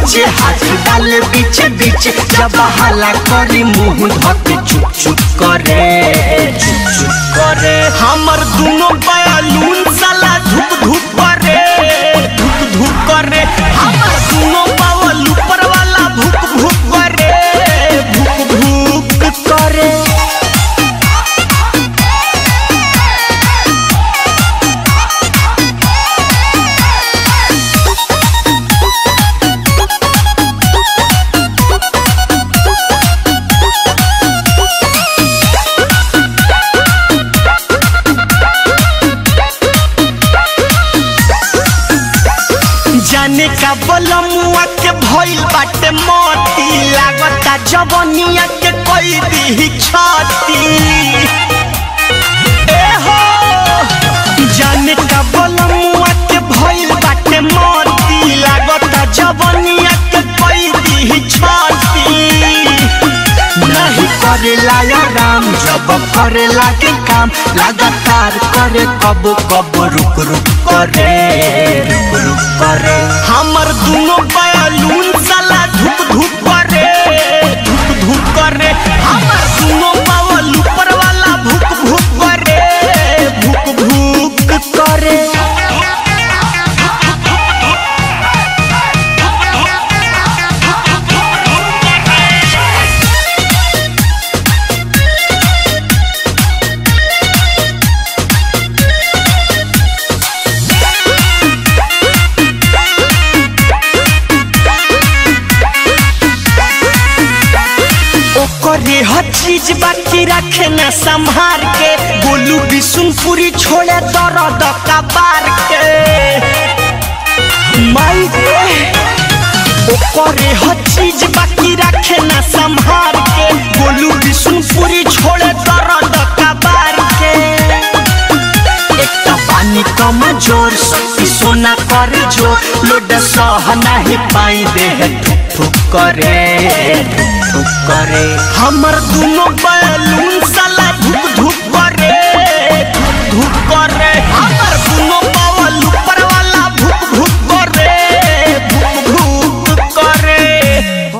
नीचे हाथ डाले बीचे बीचे जब हला करी मुंह धके चुप चुप करे चुप चुप करे हमर दोनों बयालून साला धुप धुप करे धुप धुप करे हमर दोनों बावल ऊपर वाला भुक भुक करे भुक भुक करे जाने का बलमुआ के भइल बाटे मोती लागता जवनिया के कोई दी छाती ए हो जाने का बलमुआ के भइल बाटे मोती लागता जवनिया के कोई दी छाती नहीं करेला या राम जब करेला के काम लगातार करे कब कब रुक रुक करे रुक रुक करे हमर दोनों बयालून साला धुप धुप करे धुप धुप करे हमर दोनों बावल ऊपर वाला भुक भुक करे भुक भुक करे ओकरे हर चीज बाकी रखे न संभार के बोलू बिशुनपुरी छोड़े दर्द कबार के माई रे ओकरे हर चीज बाकी रखे न संभार के बोलू बिशुनपुरी छोड़े दर्द कबार के एक तो पानी कम जोर शक्ति सोना कर जो लोड सह नहीं पाई देह ठुक ठुक करे ठुक ठुक करे हमर दोनों बैलून